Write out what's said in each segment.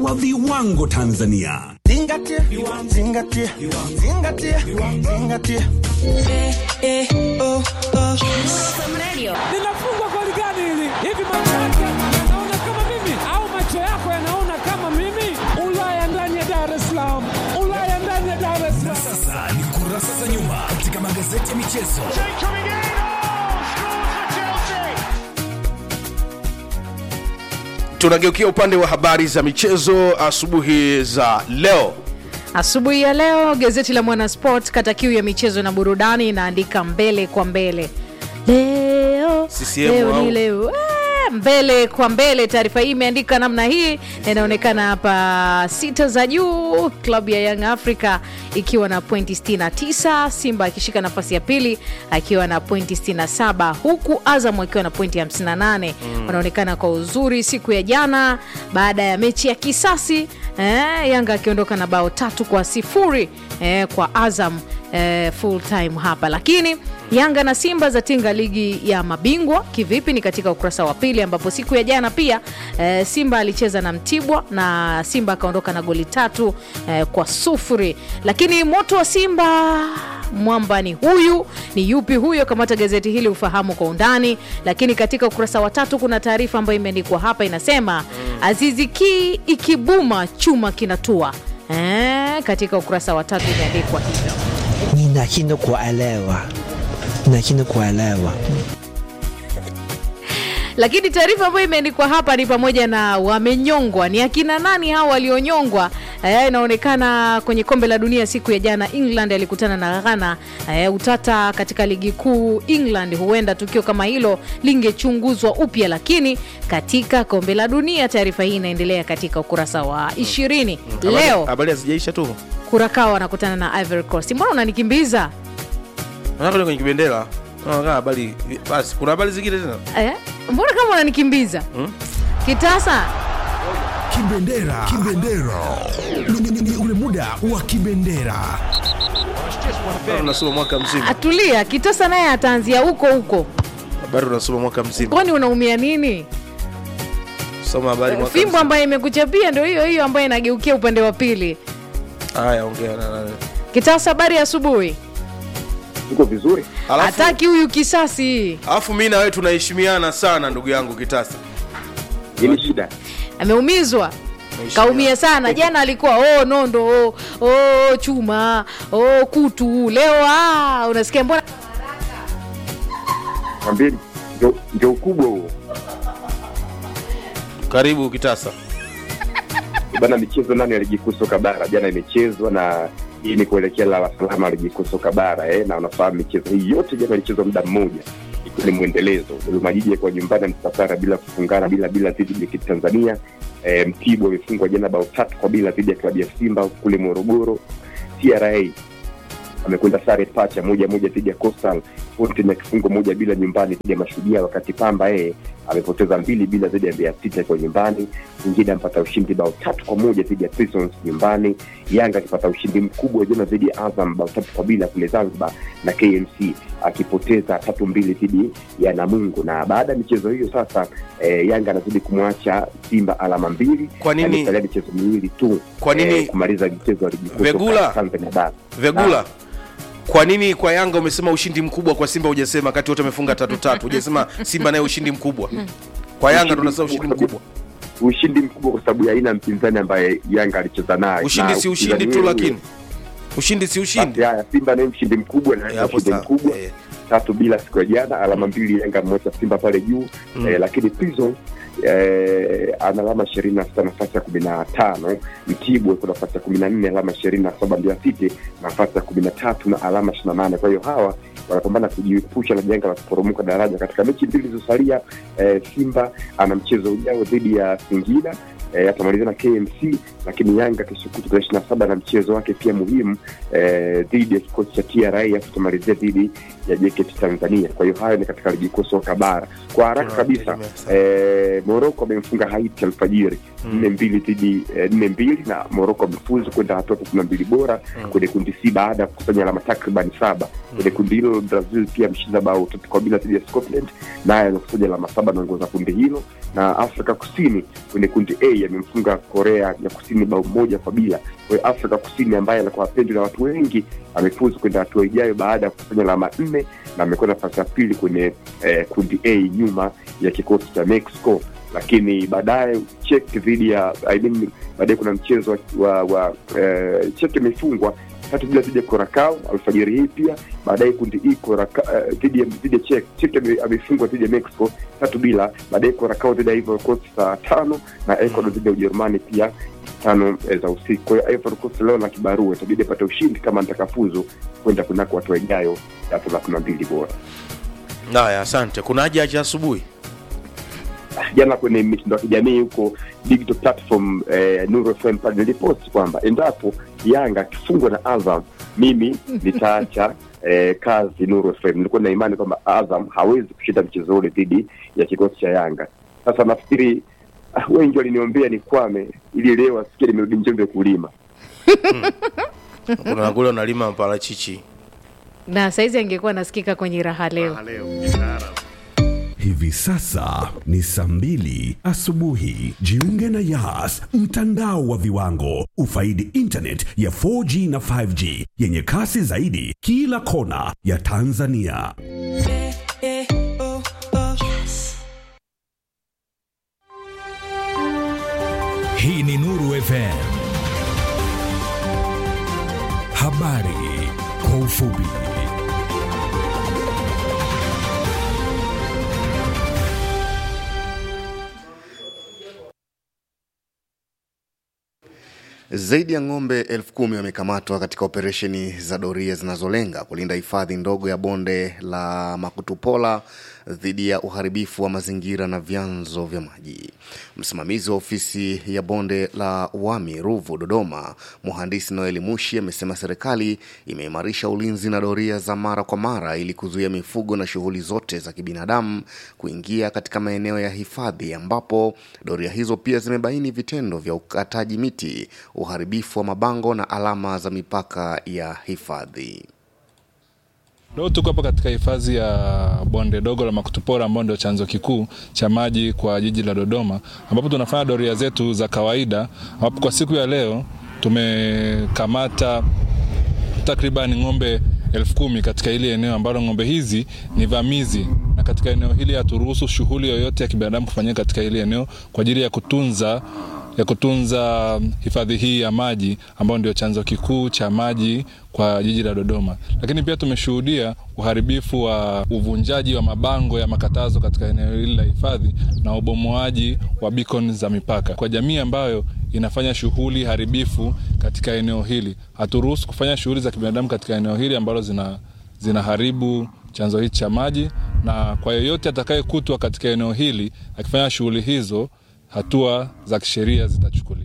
wa viwango Tanzania. Zingatia, zingatia, zingatia, zingatia. linafungwa goli gani hili? Hivi macho yake yanaona kama mimi au macho yako yanaona kama mimi? Ulaya ndani ya Dar es Salaam, Ulaya ndani ya Dar es Salaam. Sasa ni kurasa za nyuma katika magazeti ya michezo. tunageukia upande wa habari za michezo asubuhi za leo Asubuhi ya leo gazeti la Mwanasport kata kiu ya michezo na burudani inaandika mbele kwa mbele leo, CCM leo au? ni leo Ah, mbele kwa mbele. Taarifa hii imeandika namna hii na inaonekana hapa sita za juu, klabu ya Young Africa ikiwa na pointi 69, Simba akishika nafasi ya pili akiwa na pointi 67, huku Azam akiwa na pointi 58. Wanaonekana kwa uzuri siku ya jana baada ya mechi ya kisasi eh, Yanga akiondoka na bao tatu kwa sifuri eh, kwa Azam eh, full time hapa, lakini Yanga na Simba zatinga ligi ya mabingwa kivipi? Ni katika ukurasa wa pili, ambapo siku ya jana pia eh, Simba alicheza na Mtibwa na Simba akaondoka na goli tatu eh, kwa sufuri. Lakini moto wa Simba mwamba ni huyu, ni yupi huyo? Kamata gazeti hili ufahamu kwa undani. Lakini katika ukurasa wa tatu kuna taarifa ambayo imeandikwa hapa, inasema Azizi Ki ikibuma chuma kinatua. Eh, katika ukurasa wa tatu imeandikwa hivyo. ninashindwa kuelewa, ninashindwa kuelewa. lakini taarifa ambayo imeandikwa hapa ni pamoja na wamenyongwa. Ni akina nani hao walionyongwa? Eh, inaonekana kwenye kombe la dunia siku ya jana England alikutana na Ghana. Eh, utata katika ligi kuu England, huenda tukio kama hilo lingechunguzwa upya, lakini katika kombe la dunia, taarifa hii inaendelea katika ukurasa wa ishirini. Leo habari hazijaisha tu Curacao wanakutana na Ivory Coast. Mbona unanikimbiza Naangalia kwenye kibendera Naangalia habari basi kuna habari zingine tena eh? Mbona kama unanikimbiza kitasa Kibendera, kibendera, Ni- ni- ni ule muda wa kibendera. habari unasoma mwaka mzima atulia kitasa naye ataanzia huko huko habari unasoma mwaka mzima kwani unaumia nini soma habari mwaka fimbo mzima. ambayo imekuchapia ndio hiyo hiyo ambayo inageukia upande wa pili haya ongea na nani kitasa habari ya asubuhi Uko vizuri? alafu hataki huyu kisasi alafu mimi na wewe tunaheshimiana sana ndugu yangu kitasa Nini shida? ameumizwa kaumia sana jana alikuwa oh, nondo oh, oh, chuma oh, kutu leo ah, unasikia mbona Mwambie ndio- ndio ukubwa huo. karibu kitasa Bana, michezo nane ya ligi kuu soka bara jana imechezwa na hii ni kuelekea la salama ligi kuu soka bara eh, na unafahamu michezo hii yote jana ilichezwa muda mmoja, ikiwa ni mwendelezo. Dodoma Jiji kwa nyumbani msafara bila kufungana bila bila dhidi ya JKT Tanzania. Eh, Mtibwa amefungwa jana bao tatu kwa bila dhidi ya klabu ya Simba kule Morogoro. TRA amekwenda sare pacha moja moja dhidi ya Coastal Fountain ya kifungo moja bila nyumbani dhidi ya Mashujaa, wakati Pamba yeye amepoteza mbili bila dhidi ya Mbeya City kwa nyumbani. Mwingine amepata ushindi bao tatu kwa moja dhidi ya Prisons nyumbani. Yanga akipata ushindi mkubwa jana dhidi ya Azam bao tatu kwa bila kule Zanzibar, na KMC akipoteza tatu mbili dhidi ya Namungo. Na baada ya michezo hiyo sasa eh, Yanga anazidi kumwacha Simba alama mbili, Kwa nini- Na imesalia michezo miwili tu Kwa nini- eh, kumaliza michezo ya ligi kuu soka Vegula? Tanzania bara. vegula kwa nini kwa yanga umesema ushindi mkubwa kwa simba hujasema kati wote wamefunga tatu tatu hujasema simba naye ushindi mkubwa kwa yanga tunasema ushindi mkubwa ushindi mkubwa kwa sababu ya aina ya mpinzani ambaye Yanga alicheza naye. ushindi Na si ushindi mpinzani tu huyo lakini huyo. ushindi si Basi ushindi haya, Simba naye mshindi mkubwa na Eh, Yanga hapo ushindi sawa. mkubwa Eh. tatu bila siku ya jana, alama mbili Yanga mmoja Simba pale juu eh, lakini Prison eh, ana alama ishirini na sita nafasi ya kumi na tano Mtibwa iko nafasi ya kumi na nne alama ishirini na saba Mbeya City nafasi ya kumi na tatu na alama ishirini na nane Kwa hiyo hawa wanapambana kujiepusha na janga la kuporomoka daraja. Katika mechi mbili zilizosalia, eh, Simba ana mchezo ujao dhidi ya Singida eh, atamalizia na KMC, lakini Yanga kesho kutwa tarehe ishirini na saba na mchezo wake pia muhimu eh, dhidi ya kikosi cha TRA afu tutamalizia dhidi ya JKT Tanzania. Kwa hiyo hayo ni katika ligi kuu soka bara. Kwa haraka kabisa eh, Morocco amemfunga Haiti alfajiri nne mbili dhidi eh, nne mbili na Morocco amefuzu kwenda hatua kumi na mbili bora kwenye kundi C baada ya kukusanya alama takriban saba. Kwenye kundi hilo Brazil pia ameshinda bao tatu kwa bila dhidi ya Scotland, naye amekusanya alama saba anaongoza kundi hilo, na Afrika Kusini kwenye kundi A Day amemfunga Korea ya Kusini bao moja kwa bila. Kwa hiyo Afrika Kusini ambaye anakuwa apendwa na watu wengi amefuzu kwenda hatua ijayo baada ya kukusanya alama nne na amekwenda nafasi ya pili kwenye eh, kundi A nyuma ya kikosi cha Mexico lakini baadaye Czech dhidi ya I mean, baadaye kuna mchezo wa, wa, wa eh, Czech imefungwa tatu bila dhidi ya Curacao alfajiri hii pia. Baadaye kundi E Curacao eh, dhidi ya dhidi ya Czech, Czech ame- amefungwa dhidi ya Mexico tatu bila. Baadaye Curacao dhidi ya Ivory Coast saa tano na Ecuador dhidi ya Ujerumani pia tano eh, za usiku. Kwa hiyo Ivory Coast leo na kibarua, itabidi apate ushindi kama atakafuzu kwenda kunako hatua ijayo ya thelathini na mbili bora. haya asante kuna haja ya asubuhi jana kwenye mitandao ya kijamii huko digital platform eh, Nuru FM pale nilipost kwamba endapo Yanga akifungwa na Azam mimi nitaacha eh, kazi Nuru FM. Nilikuwa na imani kwamba Azam hawezi kushinda mchezo ule dhidi ya kikosi cha Yanga. Sasa nafikiri ah, wengi waliniombea nikwame ili leo asikie nimerudi Njombe kulima. kuna kule unalima maparachichi na saizi angekuwa anasikika kwenye raha leo Hivi sasa ni saa mbili asubuhi. Jiunge na Yas, mtandao wa viwango. Ufaidi internet ya 4G na 5G yenye kasi zaidi kila kona ya Tanzania. Hii ni Nuru FM. Habari kwa ufupi. Zaidi ya ng'ombe elfu kumi wamekamatwa katika operesheni za doria zinazolenga kulinda hifadhi ndogo ya bonde la Makutupola dhidi ya uharibifu wa mazingira na vyanzo vya maji. Msimamizi wa ofisi ya bonde la Wami Ruvu Dodoma, mhandisi Noeli Mushi amesema serikali imeimarisha ulinzi na doria za mara kwa mara ili kuzuia mifugo na shughuli zote za kibinadamu kuingia katika maeneo ya hifadhi, ambapo doria hizo pia zimebaini vitendo vya ukataji miti, uharibifu wa mabango na alama za mipaka ya hifadhi. Leo tuko hapa katika hifadhi ya bonde dogo la Makutupora ambao ndio chanzo kikuu cha maji kwa jiji la Dodoma, ambapo tunafanya doria zetu za kawaida, ambapo kwa siku ya leo tumekamata takriban ng'ombe elfu kumi katika hili eneo ambalo ng'ombe hizi ni vamizi, na katika eneo hili haturuhusu shughuli yoyote ya kibinadamu kufanyika katika hili eneo kwa ajili ya kutunza ya kutunza hifadhi hii ya maji ambayo ndio chanzo kikuu cha maji kwa jiji la Dodoma. Lakini pia tumeshuhudia uharibifu wa uvunjaji wa mabango ya makatazo katika eneo hili la hifadhi na ubomoaji wa beacon za mipaka kwa jamii ambayo inafanya shughuli haribifu katika eneo hili. Haturuhusu kufanya shughuli za kibinadamu katika eneo hili ambalo zina zinaharibu chanzo hichi cha maji, na kwa yeyote atakayekutwa katika eneo hili akifanya shughuli hizo hatua za kisheria zitachukuliwa.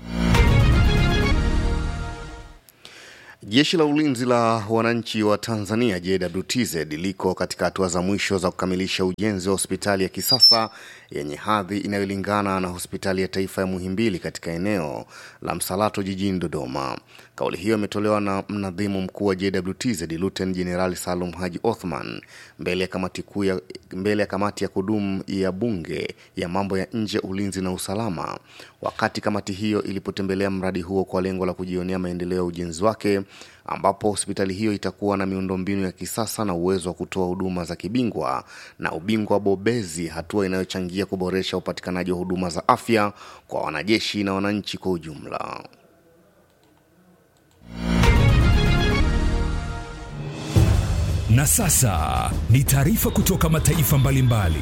Jeshi la ulinzi la wananchi wa Tanzania JWTZ liko katika hatua za mwisho za kukamilisha ujenzi wa hospitali ya kisasa yenye hadhi inayolingana na hospitali ya taifa ya Muhimbili katika eneo la Msalato jijini Dodoma. Kauli hiyo imetolewa na mnadhimu mkuu wa JWTZ Luten Jenerali Salum Haji Othman mbele ya kamati kuu ya mbele ya kamati ya kudumu ya bunge ya mambo ya nje, ulinzi na usalama, wakati kamati hiyo ilipotembelea mradi huo kwa lengo la kujionea maendeleo ya ujenzi wake, ambapo hospitali hiyo itakuwa na miundombinu ya kisasa na uwezo wa kutoa huduma za kibingwa na ubingwa bobezi, hatua inayochangia kuboresha upatikanaji wa huduma za afya kwa wanajeshi na wananchi kwa ujumla. Na sasa ni taarifa kutoka mataifa mbalimbali.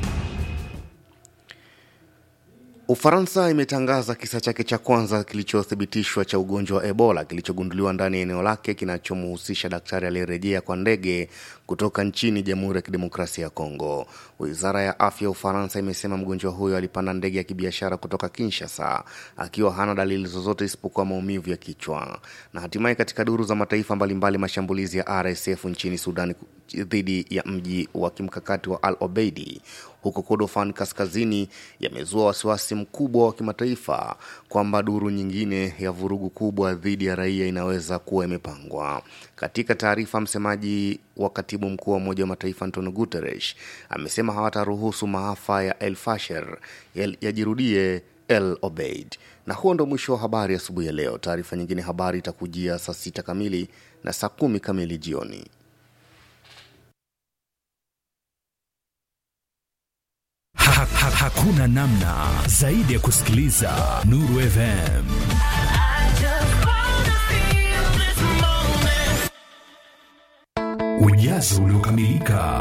Ufaransa imetangaza kisa chake cha kwanza kilichothibitishwa cha ugonjwa wa Ebola kilichogunduliwa ndani ya eneo lake kinachomhusisha daktari aliyerejea kwa ndege kutoka nchini Jamhuri ya Kidemokrasia ya Kongo. Wizara ya afya ya Ufaransa imesema mgonjwa huyo alipanda ndege ya kibiashara kutoka Kinshasa akiwa hana dalili zozote isipokuwa maumivu ya kichwa. Na hatimaye katika duru za mataifa mbalimbali, mashambulizi ya RSF nchini Sudani dhidi ya mji wa kimkakati wa Al Obeidi huko Kordofan kaskazini yamezua wasiwasi mkubwa wa kimataifa kwamba duru nyingine ya vurugu kubwa dhidi ya raia inaweza kuwa imepangwa. Katika taarifa, msemaji wa katibu mkuu wa Umoja wa Mataifa Antonio Guterres amesema hawataruhusu maafa ya El Fasher yajirudie El Obeid. Na huo ndo mwisho wa habari asubuhi ya leo. Taarifa nyingine habari itakujia saa sita kamili na saa kumi kamili jioni. Ha, ha, hakuna namna zaidi ya kusikiliza Nuru FM. Ujazo uliokamilika.